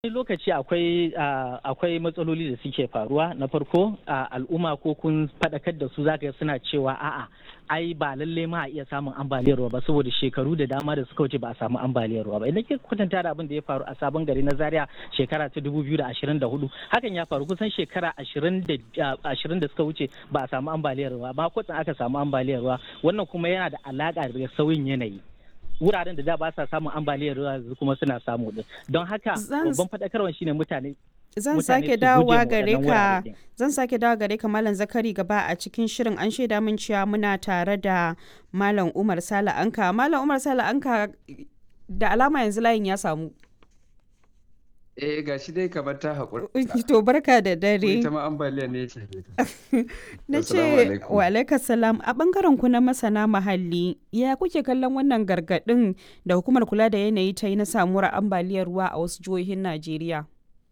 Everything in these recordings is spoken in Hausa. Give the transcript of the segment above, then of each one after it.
wani lokaci akwai akwai matsaloli da suke faruwa na farko al'umma ko kun faɗakar da su zaka suna cewa a'a ai ba lalle ma a iya samun ambaliyar ruwa ba saboda shekaru da dama da suka wuce ba a samu ambaliyar ruwa ba idan ke kwatanta da abin da ya faru a sabon gari na zaria shekara ta 2024 hakan ya faru kusan shekara 20 da suka wuce ba a samu ambaliyar ruwa ba kwatsan aka samu ambaliyar ruwa wannan kuma yana da alaka da sauyin yanayi wuraren da da ba sa samun ambaliyar ruwa kuma suna samu din don haka babban faɗakarwa shine mutane zan sake dawowa gare ka zan sake dawowa gare ka malam zakari gaba a cikin shirin an shaida min cewa muna tare da malam umar sala anka malam umar sala anka da alama yanzu layin ya samu Eh ga shi dai kamar ta haƙura. To barka da dare. Ita ma ambaliya ne ce. Na ce wa alaika salam a bangaren ku na masana muhalli ya kuke kallon wannan gargaɗin da hukumar kula da yanayi ta yi na samuwar ambaliyar ruwa a wasu jihohin Najeriya.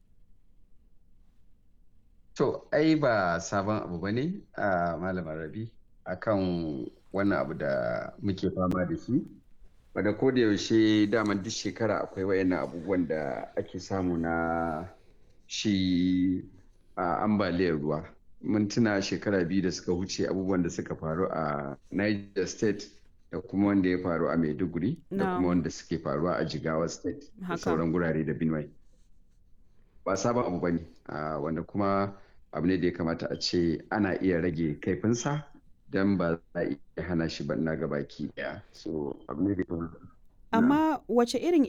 To ai ba sabon abu ba ne a malamar rabi akan wannan abu da muke fama da shi. wadda ko da yaushe daman duk shekara akwai wayannan abubuwan da ake samu na shi a ambaliyar ruwa mun tuna shekara biyu da suka wuce abubuwan da suka faru a niger state da kuma wanda ya faru a maiduguri da kuma wanda suke faruwa a jigawa state da sauran gurare da benue ba sabon abu ba ne wanda kuma abu ne da ya kamata a ce ana iya rage kaifinsa don ba za a iya hana shi ba na gabaki daya so abu ne da amma wace irin